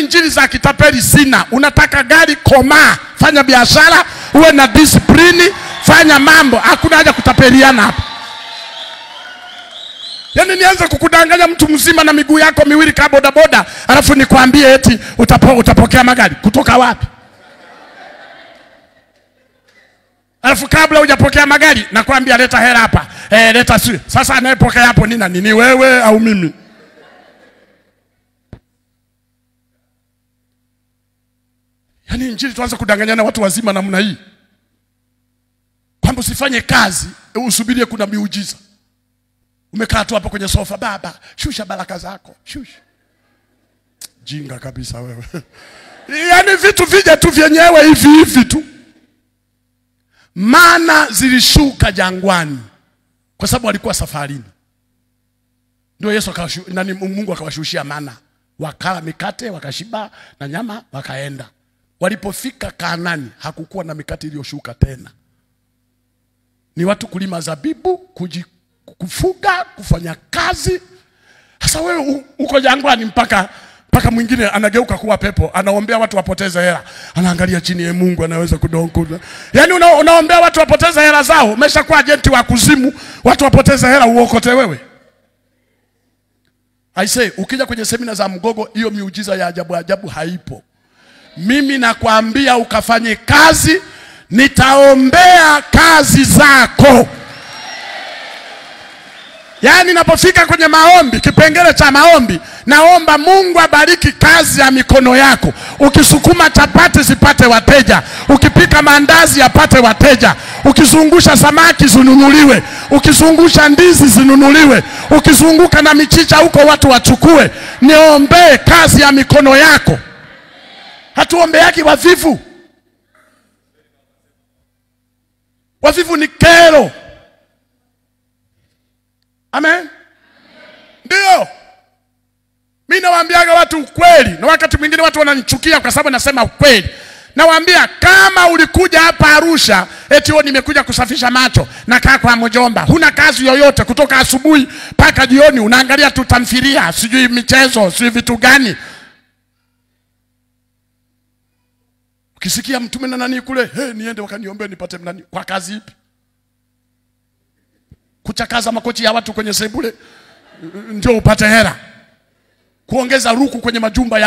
injili za kitapeli sina. Unataka gari, komaa, fanya biashara, uwe na disiplini, fanya mambo. Hakuna haja kutapeliana hapa. Yaani nianze kukudanganya mtu mzima na miguu yako miwili kaa bodaboda, alafu nikwambie eti utapo, utapokea magari kutoka wapi? Alafu kabla hujapokea magari nakwambia leta hela hapa. Eh, leta si. Sasa anayepokea hapo ni nani? Ni wewe au mimi? Yaani injili tuanze kudanganyana watu wazima namna hii. Kwamba usifanye kazi, usubirie kuna miujiza. Umekaa tu hapo kwenye sofa, baba, shusha baraka zako, shusha. Jinga kabisa wewe. Yaani vitu vije tu vyenyewe hivi hivi tu. Mana zilishuka jangwani kwa sababu walikuwa safarini. Ndio Yesu akawashu, nani Mungu akawashushia mana, wakala mikate wakashiba na nyama wakaenda. Walipofika Kaanani hakukuwa na mikate iliyoshuka tena, ni watu kulima zabibu, kuji, kufuga, kufanya kazi. Sasa wewe u- uko jangwani mpaka mpaka mwingine anageuka kuwa pepo, anaombea watu wapoteze hela, anaangalia chini ya Mungu anaweza kudonkuza. Yaani una, unaombea watu wapoteze hela zao, umeshakuwa ajenti wa kuzimu, watu wapoteze hela uokote wewe. I say, ukija kwenye semina za Mgogo, hiyo miujiza ya ajabu ajabu haipo. Mimi nakwambia ukafanye kazi, nitaombea kazi zako. Yaani napofika kwenye maombi, kipengele cha maombi, naomba Mungu abariki kazi ya mikono yako. Ukisukuma chapati zipate wateja, ukipika maandazi yapate wateja, ukizungusha samaki zinunuliwe, ukizungusha ndizi zinunuliwe, ukizunguka na michicha huko watu wachukue. Niombee kazi ya mikono yako. Hatuombeaki wavivu. Wavivu ni kero. Amen. Ndio. Mimi nawaambiaga watu ukweli, na wakati mwingine watu wananichukia kwa sababu nasema ukweli. Nawaambia kama ulikuja hapa Arusha eti wewe nimekuja kusafisha macho, nakaa kwa mjomba, huna kazi yoyote kutoka asubuhi mpaka jioni, unaangalia tu tamthilia, sijui michezo, sijui vitu gani. Ukisikia mtume na nani kule, hey, niende wakaniombee nipate nani, kwa kazi ipi? Kuchakaza makochi ya watu kwenye sebule ndio upate hela, kuongeza ruku kwenye majumba ya